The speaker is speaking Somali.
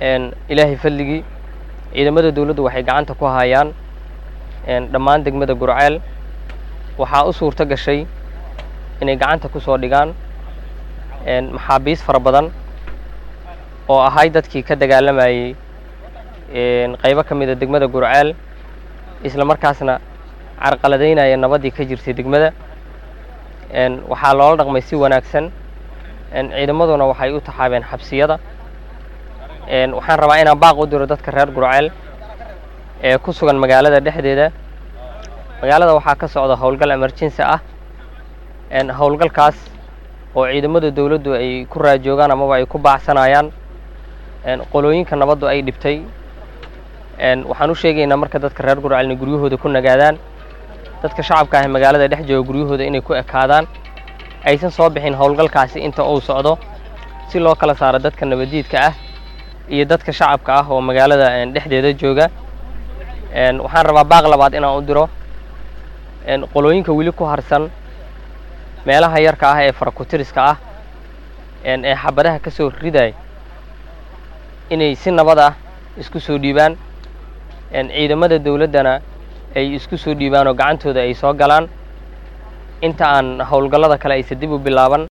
ilaahay fadligii ciidamada dowladdu waxay gacanta ku hayaan dhammaan degmada gurceel waxaa u suurto gashay inay gacanta ku soo dhigaan maxaabiis fara badan oo ahay dadkii ka dagaalamayey qaybo ka mida degmada gurceel isla markaasna carqaladaynaya nabaddii ka jirtay degmada waxaa loola dhaqmay si wanaagsan ciidamaduna waxay u taxaabeen xabsiyada waxaan rabaa inaan baaq u diro dadka reer gurceel ee ku sugan magaalada dhexdeeda magaalada waxaa ka socda howlgal emergency ah howlgalkaas oo ciidamada dowladdu ay ku raajoogaan amaba ay ku baacsanayaan qolooyinka nabaddu ay dhibtay waxaan u sheegaynaa marka dadka reer gurceel inay guryahooda ku nagaadaan dadka shacabka ah ee magaalada dhex jooga guryahooda inay ku ekaadaan aysan soo bixin howlgalkaasi inta uu socdo si loo kala saaro dadka nabaddiidka ah iyo dadka shacabka ah oo magaalada dhexdeeda jooga waxaan rabaa baaq labaad inaan u diro qolooyinka weli ku harsan meelaha yarka ah ee farakutiriska ah ee xabadaha ka soo riday inay si nabad ah isku soo dhiibaan ciidamada dowladdana ay isku soo dhiibaan oo gacantooda ay soo galaan inta aan howlgallada kale aysa dib u bilaaban